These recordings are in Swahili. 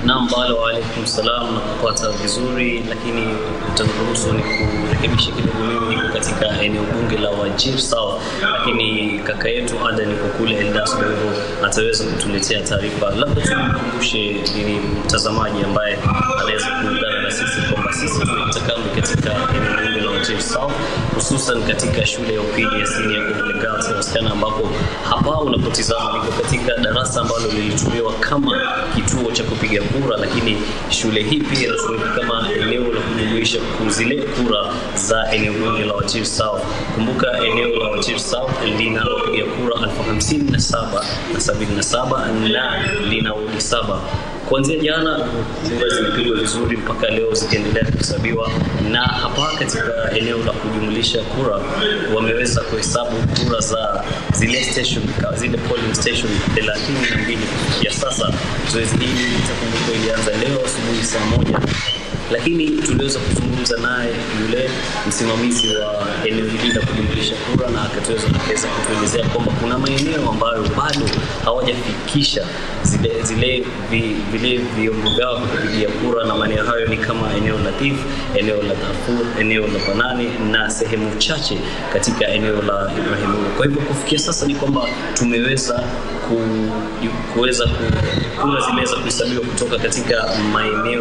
Naam, balo waalaikum salam na kupata vizuri, lakini utaniruhusu ni kurekebisha kidogo. Mimi niko katika eneo bunge la Wajir South, lakini kaka yetu Adan yuko kule Eldas, kwa hivyo ataweza kutuletea taarifa. Labda tumkumbushe ni mtazamaji ambaye anaweza kuungana na sisi kwamba sisi tumekita kambi katika eneo bunge la Wajir South, hususan katika shule ya upili ya Senior Old Girls ya wasichana, ambapo hapa unapotizama niko katika darasa ambalo lilitumiwa kama kituo cha kupiga kura, lakini shule hii pia inatumika kama eneo la kujumuisha zile kura za eneo bunge la Wajir South. Kumbuka eneo la Wajir South lina wapiga kura elfu hamsini na saba na sabini na saba na lina wodi saba kuanzia jana kura zimepigwa vizuri mpaka leo zikiendelea kuhesabiwa, na hapa katika eneo la kujumlisha kura wameweza kuhesabu kura za zile station, zile polling station 32 kufikia sasa. Zoezi hili itakumbukwa ilianza leo asubuhi saa moja lakini tuliweza kuzungumza naye yule msimamizi wa eneo hili la kujumlisha kura, na akatuweza akaweza kutuelezea kwamba kuna maeneo ambayo bado hawajafikisha zile zile vi, vile vyombo vyao vya kupigia kura, na maeneo hayo ni kama eneo la Tif, eneo la Darfur, eneo la Banani na sehemu chache katika eneo la Ibrahimulu. Kwa hivyo kufikia sasa ni kwamba tumeweza ku, kuweza ku, kura zimeweza kuhesabiwa kutoka katika maeneo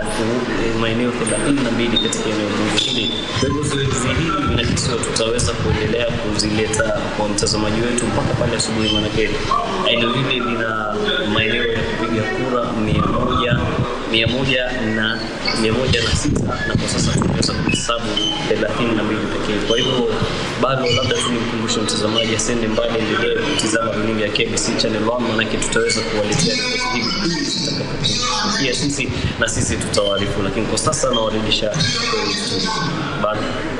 maeneo 32 katika eneo bunge hili. Kwa hivyo zoezi hili linakisiwa tutaweza kuendelea kuzileta kwa mtazamaji wetu mpaka pale asubuhi, manake eneo hili lina maeneo ya kupiga kura mia moja mia moja na mia moja na sita na kwa sasa tumeweza kuhesabu thelathini na mbili pekee. Kwa hivyo bado labda tu nimkumbushe mtazamaji asende mbali, endelee kutizama runinga ya KBC Channel 1 manake tutaweza kuwaletea ripoti hivi pindi zitakapofikia sisi na sisi tutawaarifu, lakini kwa sasa nawarudisha bado